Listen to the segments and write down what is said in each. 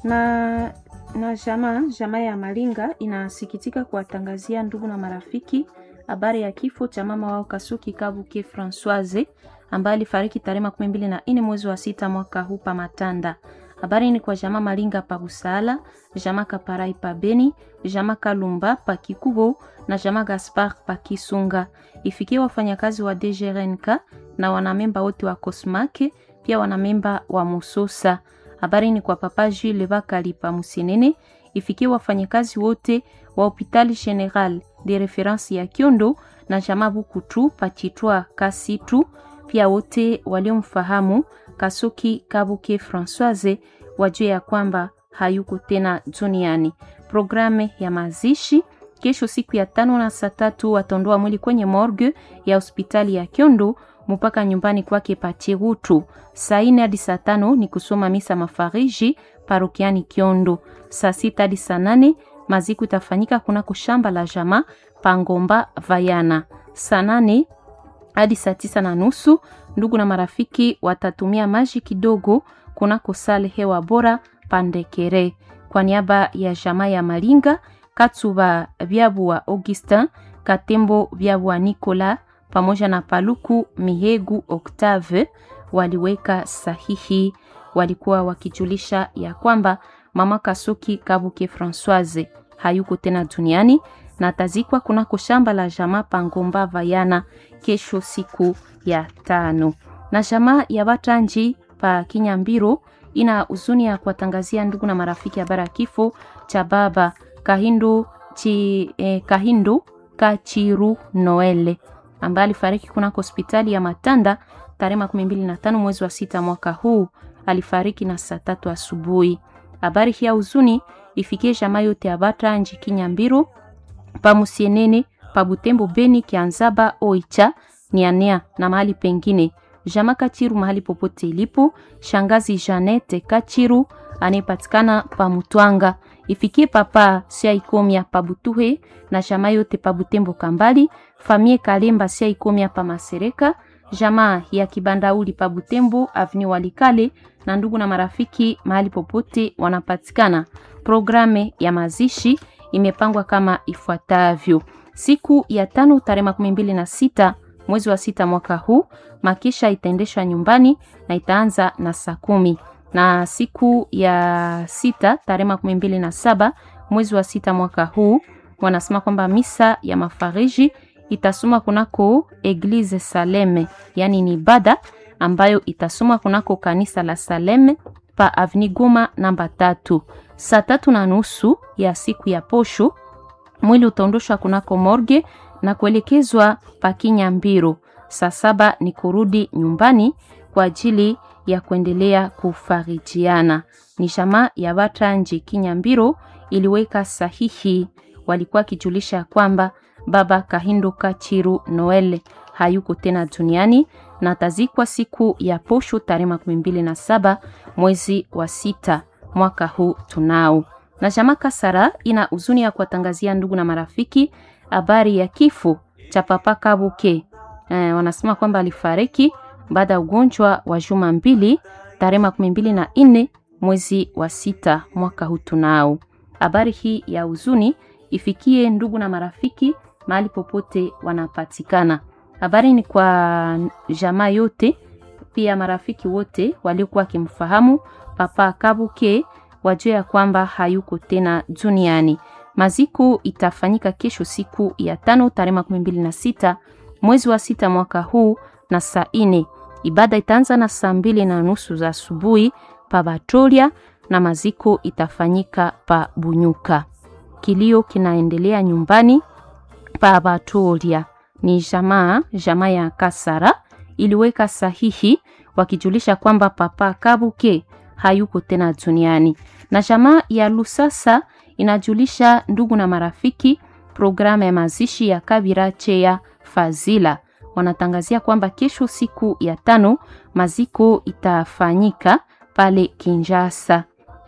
na na jamaa jamaa ya Malinga inasikitika kuwatangazia ndugu na marafiki habari ya kifo cha mama wao Kasuki Kabuke Francoise ambaye alifariki tarehe makumi mbili na nne mwezi wa sita mwaka huu pa Matanda. Habari ni kwa jamaa Malinga pa Busala, jamaa Kaparai pa Beni, jamaa Kalumba pa Kikubo na jamaa Gaspar pa Kisunga. Ifikie wafanyakazi wa DGRNK na wanamemba wote wa Kosmake, pia wanamemba wa Musosa. Habari ni kwa papa Jules Bakali pa Musenene. Ifikie wafanyakazi wote wa Hopital General de Reference ya Kiondo na jamaa Bukutu pa Chitwa Kasitu, pia wote waliomfahamu Kasuki Kabuke Francoise wajue ya kwamba hayuko tena duniani. Programu ya mazishi kesho siku ya tano na saa tatu wataondoa mwili kwenye morgue ya hospitali ya Kiondo mpaka nyumbani kwake Pachirutu. Saa nne hadi saa tano ni kusoma misa mafariji parokiani Kiondo. Saa sita hadi saa nane maziku itafanyika kunako shamba la jamaa Pangomba Vayana. Saa nane hadi saa tisa na nusu ndugu na marafiki watatumia maji kidogo kunako sale hewa bora Pandekere. Kwa niaba ya jamaa ya Malinga, Katsuba Byabua Augustin, Katembo Byabua Nicola pamoja na Paluku Mihegu Octave waliweka sahihi. Walikuwa wakijulisha ya kwamba mama Kasuki Kabuke Francoise hayuko tena duniani na atazikwa kunako shamba la jamaa Pangomba Vayana kesho siku ya tano. Na jamaa ya Batanji pa Kinyambiro ina huzuni ya kuwatangazia ndugu na marafiki habari ya kifo cha baba Kahindu, chi, eh, Kahindu Kachiru Noele ambaye alifariki kunako hospitali ya Matanda tarehe makumi mbili na tano mwezi wa sita mwaka huu. Alifariki na saa tatu asubuhi. Habari hii ya huzuni ifikie jamaa yote ya Batanji Kinyambiro pa Musienene pa Butembo Beni Kianzaba Oicha Nianea na mahali pengine. Jama Kachiru mahali popote ilipo. Shangazi Janete Kachiru anayepatikana pa Mutwanga. Ifikie papa sia ikomia pa Butuhe na jama yote pa Butembo Kambali. Famie Kalemba sia ikomia pa Masereka. Jamaa ya Kibandauli pa Butembo Avenue Walikale na ndugu na marafiki mahali popote wanapatikana. Programe ya mazishi imepangwa kama ifuatavyo: siku ya tano tarehe makumi mbili na sita mwezi wa sita mwaka huu makisha itaendeshwa nyumbani na itaanza na saa kumi na siku ya sita tarehe makumi mbili na saba mwezi wa sita mwaka huu wanasema kwamba misa ya mafariji itasoma kunako Eglise Saleme, yani ni ibada ambayo itasoma kunako kanisa la Saleme pa Avni Goma namba tatu. Saa tatu na nusu ya siku ya posho mwili utaondoshwa kunako morgue na kuelekezwa pa Kinyambiro. Saa saba ni kurudi nyumbani kwa ajili ya kuendelea kufarijiana. Ni jamaa ya Batanji Kinyambiro iliweka sahihi, walikuwa kijulisha kwamba baba Kahindo Kachiru Noel hayuko tena duniani na atazikwa siku ya posho tarehe makumi mbili na saba mwezi wa sita mwaka huu tunao. Na jamaa Kasara ina huzuni ya kuwatangazia ndugu na marafiki habari ya kifo cha papa Kabuke. E, wanasema kwamba alifariki baada ya ugonjwa wa juma mbili tarehe makumi mbili na nne mwezi wa sita mwaka huu tunao. Habari hii ya huzuni ifikie ndugu na marafiki mahali popote wanapatikana. Habari ni kwa jamaa yote, pia marafiki wote waliokuwa wakimfahamu papa Kabuke wajue ya kwamba hayuko tena duniani. Maziko itafanyika kesho siku ya tano tarehe makumi mbili na sita mwezi wa sita mwaka huu na saa ine. Ibada itaanza na saa mbili na nusu za asubuhi pa Batolia na maziko itafanyika pa Bunyuka. Kilio kinaendelea nyumbani pa Batolia. Ni jamaa jamaa ya Kasara iliweka sahihi wakijulisha kwamba papa Kabuke hayuko tena duniani. Na jamaa ya Lusasa inajulisha ndugu na marafiki programu ya mazishi ya Kabira Cheya Fazila. Wanatangazia kwamba kesho siku ya tano maziko itafanyika pale Kinjasa.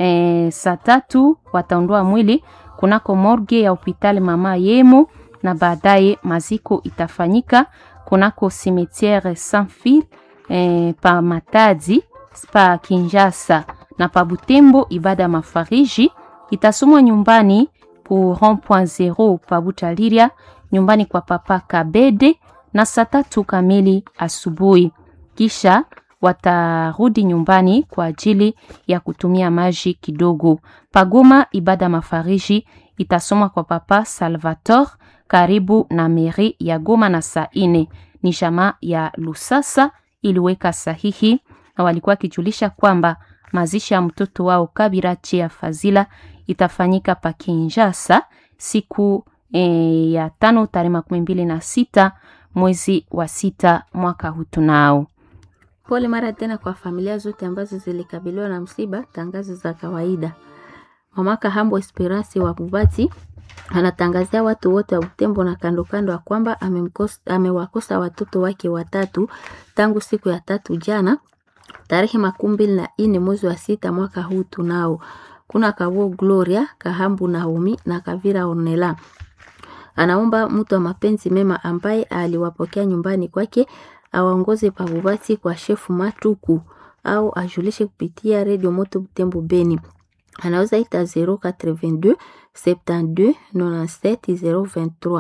E, saa tatu wataondoa mwili kunako morgue ya hospitali mama Yemo na baadaye maziko itafanyika kunako cimetiere Sans Fil e, pa Matadi pa Kinjasa na pa Butembo ibada ya mafariji itasomwa nyumbani ku rond-point zero pa Butaliria, nyumbani kwa papa Kabede na saa tatu kamili asubuhi. Kisha watarudi nyumbani kwa ajili ya kutumia maji kidogo. Pagoma ibada mafariji itasomwa kwa papa Salvator karibu na meri ya Goma na saa ine. Ni jamaa ya Lusasa iliweka sahihi na walikuwa wakijulisha kwamba mazishi ya mtoto wao Kabira Chia Fazila itafanyika pa Kinshasa siku e, ya tano tarehe makumi mbili na sita mwezi wa sita mwaka huu tunao. Pole mara tena kwa familia zote ambazo zilikabiliwa na msiba. Tangazo za kawaida. Mama Kahambo Esperance wa Bubati anatangazia watu wote wa Butembo na kando kando ya kwamba amewakosa watoto wake watatu tangu siku ya tatu jana tarehe makumi mbili na nne mwezi wa sita mwaka huu tunao. Kuna Kawo Gloria Kahambu Naomi na Kavira Onela. Anaomba mtu wa mapenzi mema ambaye aliwapokea nyumbani kwake awaongoze pabubati kwa shefu Matuku au ajulishe kupitia redio Moto Butembo Beni. Anaweza ita 082 72 97 023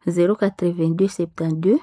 082 72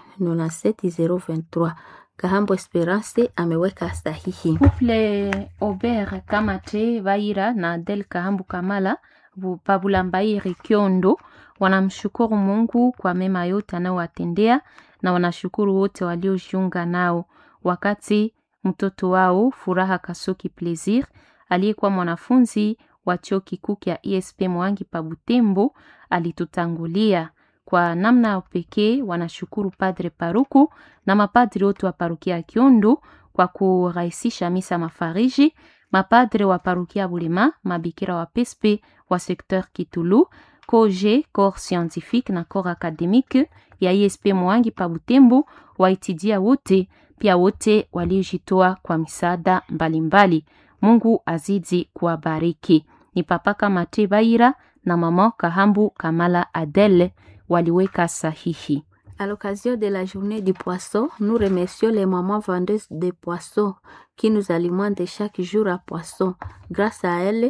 97 023. Kahambo Esperance ameweka sahihi. Couple Aubert Kamate Vaira na Adel Kahambu Kamala Pabulambairi Kiondo wanamshukuru Mungu kwa mema yote anayowatendea na wanashukuru wote waliojiunga nao wakati mtoto wao Furaha Kasoki Plaisir aliyekuwa mwanafunzi wa chuo kikuu kya ESP Mwangi pa Butembo alitutangulia. Kwa namna ya pekee wanashukuru Padre Paruku na mapadri wote wa parukia ya Kiondo kwa kurahisisha misa mafariji, mapadre wa parukia Bulema, mabikira wa Pespe wa sekteur Kitulu, koje corps scientifique na corps académique ya ISP Mwangi pa Butembo, waitidia wote pia wote waliojitoa kwa misaada mbalimbali. Mungu azidi kuwabariki. Ni papa Kamate Baira na mama Kahambu Kamala Adele waliweka sahihi. À l'occasion de la journée du poisson, nous remercions les mamans vendeuses de poissons qui nous alimentent chaque jour à poisson. Grâce à elles,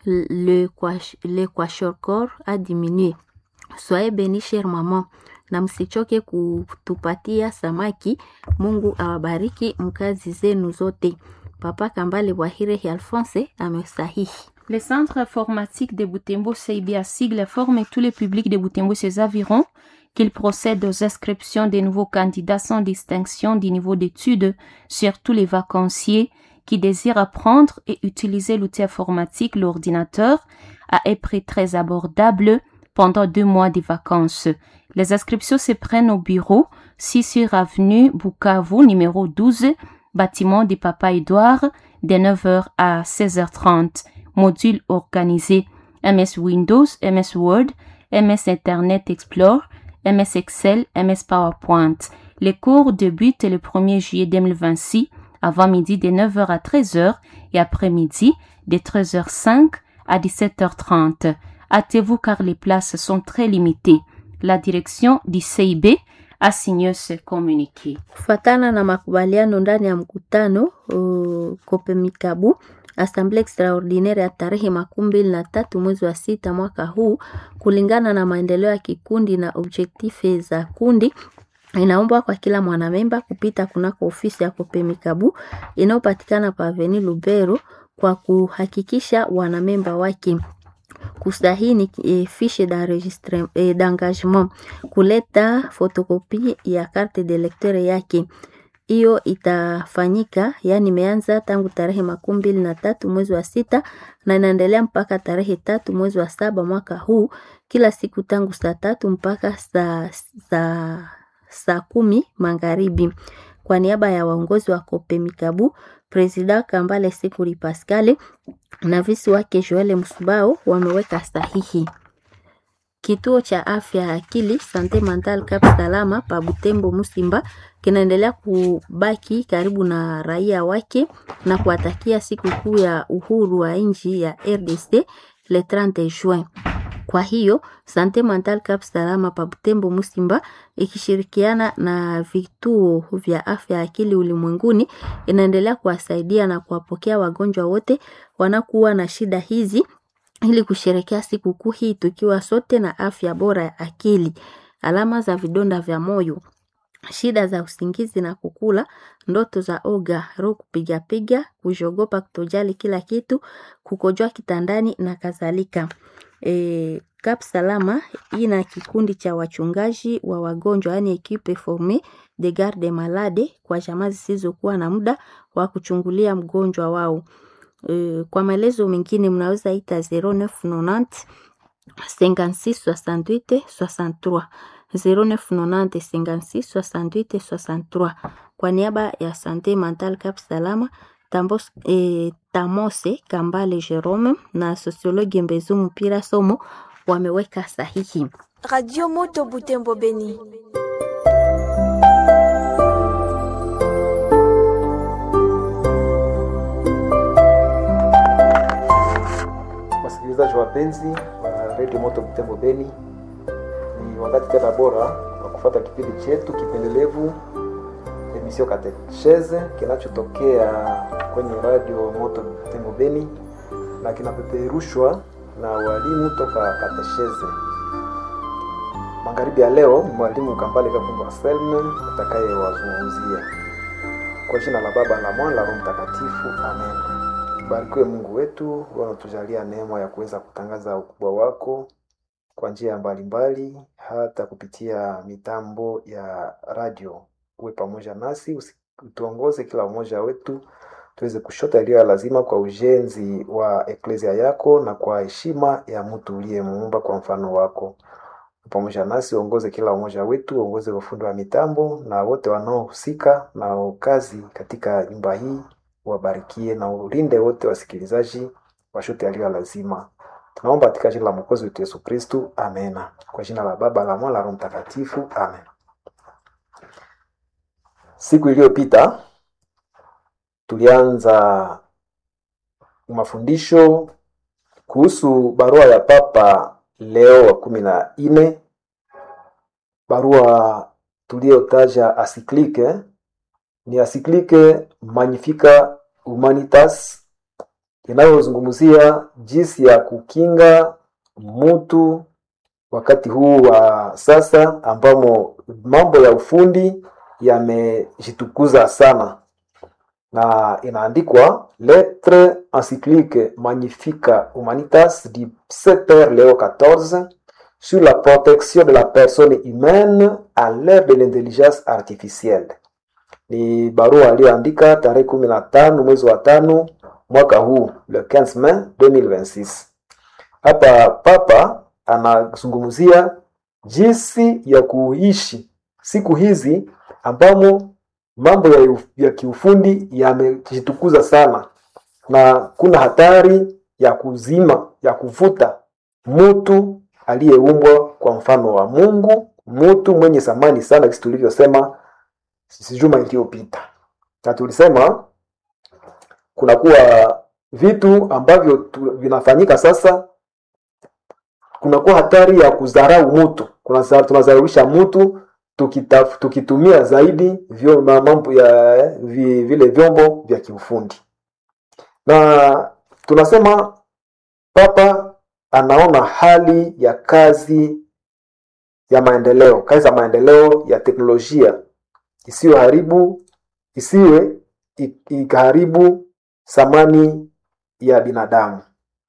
le, le kwashorkor a diminué. Soyez bénis, chère maman, na msichoke kutupatia samaki. Mungu awabariki mkazi zenu zote. Papa Kambale Wahire Alphonse amesahihi. Le centre informatique de Butembo CIBA sigle forme tous les publics de Butembo et ses environs qu'il procède aux inscriptions des nouveaux candidats sans distinction du niveau d'études sur tous les vacanciers qui désirent apprendre et utiliser l'outil informatique, l'ordinateur, à un prix très abordable pendant deux mois de vacances. Les inscriptions se prennent au bureau 6 sur avenue Bukavu, numéro 12, bâtiment du Papa Edouard, de 9h à 16h30. Module organisé MS Windows, MS Word, MS Internet Explorer, MS Excel, MS PowerPoint. Les cours débutent le 1er juillet 2026 avant midi de 9h à 13h et après-midi de 13h05 à 17h30. Hâtez-vous car les places sont très limitées. La direction du CIB a signé ce communiqué. Kufatana na makubaliano ndani ya mkutano uh, Kopemikabu Assemblée extraordinaire ya tarehe makumi mbili na tatu mwezi wa sita mwaka huu, kulingana na maendeleo ya kikundi na objektife za kundi, inaombwa kwa kila mwanamemba kupita kunako ofisi ya Kopemikabu inayopatikana pa Avenue Lubero kwa kuhakikisha wanamemba wake kusahini e, fiche d'enregistre e, d'engagement, kuleta fotokopi ya carte de lecteur yake hiyo itafanyika yani, imeanza tangu tarehe makumi mbili na tatu mwezi wa sita na inaendelea mpaka tarehe tatu mwezi wa saba mwaka huu, kila siku tangu saa tatu mpaka saa saa saa kumi magharibi. Kwa niaba ya waongozi wa Kopemikabu, Presida Kambale Sikuli Pascale na visi wake Joel Msubao wameweka sahihi. Kituo cha afya ya akili Sante Mental Cap Salama pa Butembo Musimba kinaendelea kubaki karibu na raia wake na kuwatakia siku kuu ya uhuru wa nchi ya RDC le 30 juin. Kwa hiyo Sante Mental Cap Salama pa Butembo Musimba ikishirikiana na vituo vya afya ya akili ulimwenguni inaendelea kuwasaidia na kuwapokea wagonjwa wote wanakuwa na shida hizi ili kusherekea sikukuu hii tukiwa sote na afya bora ya akili. Alama za vidonda vya moyo, shida za usingizi na kukula, ndoto za oga, roho kupigapiga, kujogopa, kutojali kila kitu, kukojoa kitandani na kadhalika. E, Kap Salama ina kikundi cha wachungaji wa wagonjwa yani equipe formee de garde malade kwa jamaa zisizokuwa na muda wa kuchungulia mgonjwa wao. E, kwa maelezo mengine mnaweza ita 0990 56 68 63 0990 56 68 63. Kwa niaba ya Sante Mental Cap Salama Tambos, eh, Tamose Kambale Jerome na sosiologi Mbezu Mpira Somo wameweka sahihi. Radio Moto Butembo Beni. Wasikilizaji wapenzi wa Radio Moto Butembo Beni, ni wakati tena bora wa kufuata kipindi chetu kipendelevu emission Katecheze kinachotokea kwenye Radio Moto Butembo Beni na kinapeperushwa na walimu toka Katecheze. Magharibi ya leo ni mwalimu Kambale Kakumba Anselme atakayewazungumzia kwa jina la Baba la Mwana la Roho Mtakatifu, amen. Barikiwe Mungu wetu, wanatujalia neema ya kuweza kutangaza ukubwa wako kwa njia mbalimbali, hata kupitia mitambo ya radio. Uwe pamoja nasi, usi- utuongoze kila mmoja wetu tuweze kushota yaliyo ya lazima kwa ujenzi wa eklezia yako na kwa heshima ya mtu uliyemuumba kwa mfano wako. Uwe pamoja nasi, uongoze kila mmoja wetu, uongoze ufundi wa mitambo na wote wanaohusika na kazi katika nyumba hii wabarikie na ulinde wote wasikilizaji washote yaliyo ya lazima. Tunaomba katika jina la Mwokozi wetu Yesu Kristu, amena. Kwa jina la Baba la Mwana la Roho Mtakatifu, amen. Siku iliyopita tulianza mafundisho kuhusu barua ya Papa Leo wa kumi na nne, barua tuliyotaja asiklike ni asiklike Magnifica Humanitas inayozungumzia jinsi ya kukinga mutu wakati huu wa sasa ambamo mambo ya ufundi yamejitukuza sana, na inaandikwa Lettre encyclique Magnifica Humanitas du Père Léo XIV sur la protection de la personne humaine à l'ère de l'intelligence artificielle ni barua aliyoandika tarehe kumi na tano mwezi wa tano mwaka huu le 15 Mai 2026. Hapa Papa anazungumzia jinsi ya kuishi siku hizi ambamo mambo ya, uf- ya kiufundi yamejitukuza sana na kuna hatari ya kuzima ya kuvuta mtu aliyeumbwa kwa mfano wa Mungu, mtu mwenye thamani sana, kisi tulivyosema sisi juma iliyopita, na tulisema kunakuwa vitu ambavyo tu, vinafanyika sasa, kunakuwa hatari ya kudharau mtu, Kuna- tunadharaulisha mtu tukitaf, tukitumia zaidi vyo, ma- mambo ya vi, vile vyombo vya kiufundi, na tunasema Papa anaona hali ya kazi ya maendeleo, kazi za maendeleo ya teknolojia isiyoharibu isiwe i- ikaharibu thamani ya binadamu.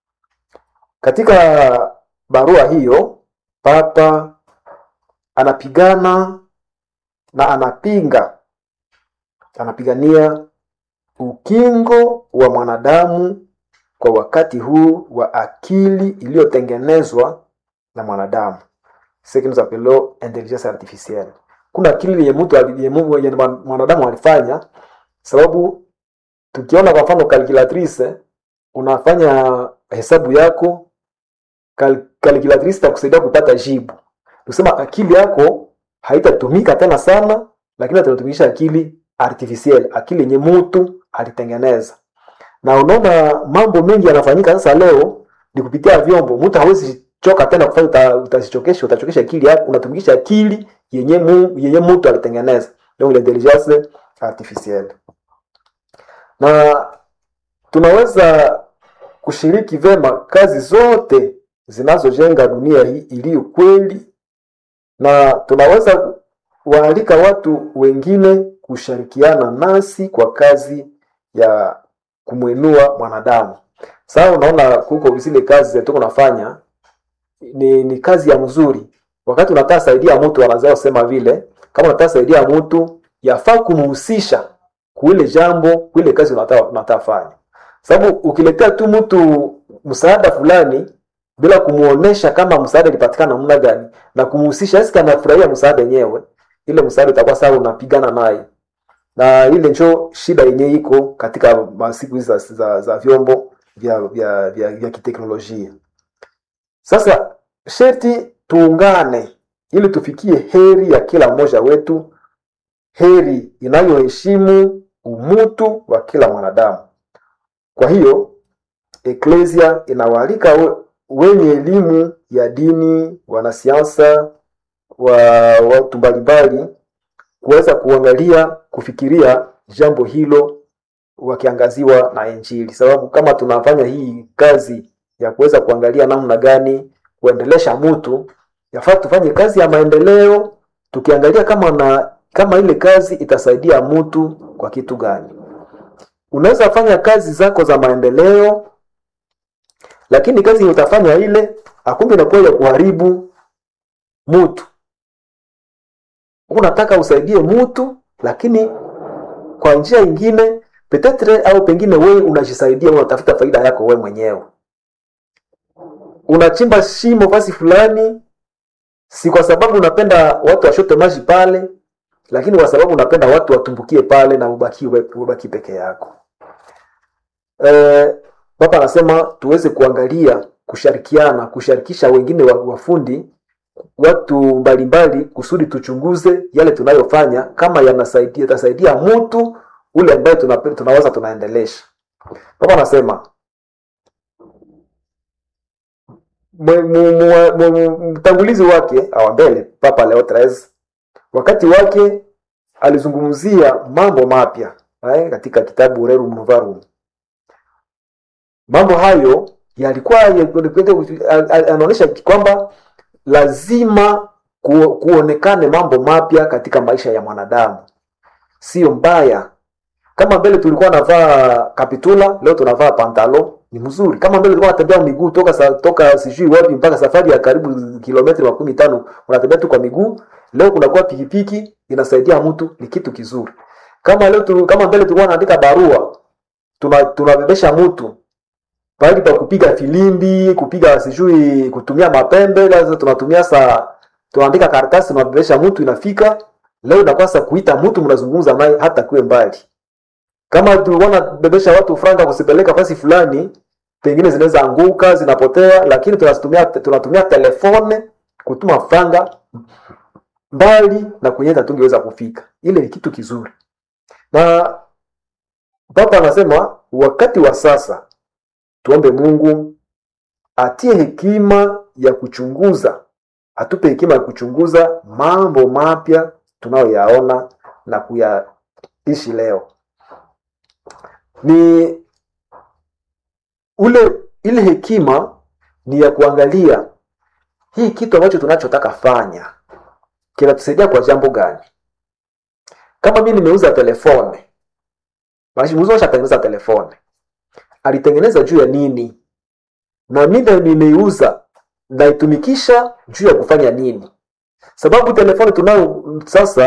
Katika barua hiyo, Papa anapigana na anapinga, anapigania ukingo wa mwanadamu kwa wakati huu wa akili iliyotengenezwa na mwanadamu, ce que nous appelons intelligence artificielle. Kuna akili yenye mtu ali- yenye Mungu- yenye mwan- mwanadamu alifanya, sababu tukiona kwa mfano calculatrice, unafanya hesabu yako Kal calculatrice itakusaidia kupata jibu. Tusema akili yako haitatumika tena sana, lakini atatumisha akili artificielle, akili yenye mtu alitengeneza. Na unaona mambo mengi yanafanyika sasa leo ni kupitia vyombo. Mtu hawezi choka tena kufanya uta, utazichokesha utachokesha akili yako unatumikisha akili yenye mu, yenye mtu alitengeneza donc l'intelligence artificielle na tunaweza kushiriki vema kazi zote zinazojenga dunia hii iliyo kweli na tunaweza waalika watu wengine kushirikiana nasi kwa kazi ya kumwinua mwanadamu sasa unaona kuko zile kazi zetu unafanya ni, ni kazi ya mzuri wakati unataka saidia mtu wanazao sema vile kama unataka saidia mtu yafaa kumhusisha kuile jambo kuile kazi unataka unataka fanya sababu ukiletea tu mtu msaada fulani bila kumuonesha kama msaada ilipatikana namna gani na kumhusisha sisi anafurahia msaada yenyewe ile msaada utakuwa sawa unapigana naye na ile njo shida yenyewe iko katika masiku hizi za, za, za vyombo vya vya, vya, vya kiteknolojia sasa sherti tuungane ili tufikie heri ya kila mmoja wetu heri inayoheshimu umutu wa kila mwanadamu kwa hiyo eklesia inawaalika we, wenye elimu ya dini wanasiasa wa watu mbalimbali kuweza kuangalia kufikiria jambo hilo wakiangaziwa na injili sababu kama tunafanya hii kazi ya kuweza kuangalia namna gani kuendelesha mtu yafaa tufanye kazi ya maendeleo tukiangalia kama na kama ile kazi itasaidia mtu kwa kitu gani unaweza fanya kazi zako za maendeleo lakini kazi utafanya ile akumbe inakuwa ya kuharibu mtu unataka usaidie mtu lakini kwa njia ingine petetre au pengine wewe unajisaidia unatafuta faida yako wewe mwenyewe unachimba shimo fasi fulani si kwa sababu unapenda watu washote maji pale lakini kwa sababu unapenda watu watumbukie pale na ubaki, ubaki peke yako e, baba anasema tuweze kuangalia kushirikiana kushirikisha wengine wafundi watu mbalimbali kusudi tuchunguze yale tunayofanya kama yanasaidia yatasaidia mtu ule ambaye tunaweza tunaendelesha baba anasema mtangulizi wake awa mbele papa leo 13 wakati wake alizungumzia mambo mapya eh, katika kitabu rerum novarum mambo hayo yalikuwa anaonyesha kwamba lazima ku, kuonekane mambo mapya katika maisha ya mwanadamu sio mbaya kama mbele tulikuwa navaa kapitula leo tunavaa pantalo ni mzuri kama mbele tulikuwa natembea miguu toka sa, toka sijui wapi mpaka safari ya karibu kilometri makumi tano unatembea tu kwa miguu leo kunakuwa pikipiki inasaidia mtu ni kitu kizuri kama leo tu, kama mbele tulikuwa naandika barua tuna tunabebesha mtu pahali pa kupiga filimbi kupiga sijui kutumia mapembe sasa tunatumia saa tunaandika karatasi tunabebesha mtu inafika leo inakuwa sa kuita mtu mnazungumza naye hata kuwe mbali kama tulikuwa nabebesha watu franga kusipeleka fasi fulani pengine zinaweza anguka zinapotea lakini tunatumia tunatumia telefone kutuma franga mbali na kwenye tungeweza kufika ile ni kitu kizuri na papa anasema wakati wa sasa tuombe mungu atie hekima ya kuchunguza atupe hekima ya kuchunguza mambo mapya tunayoyaona na kuyaishi leo ni ule ile hekima ni ya kuangalia hii kitu ambacho tunachotaka fanya kinatusaidia kwa jambo gani kama mi nimeuza telefone muuzi ashatengeneza telefone alitengeneza juu ya nini na mi nimeiuza naitumikisha juu ya kufanya nini sababu telefoni tunayo sasa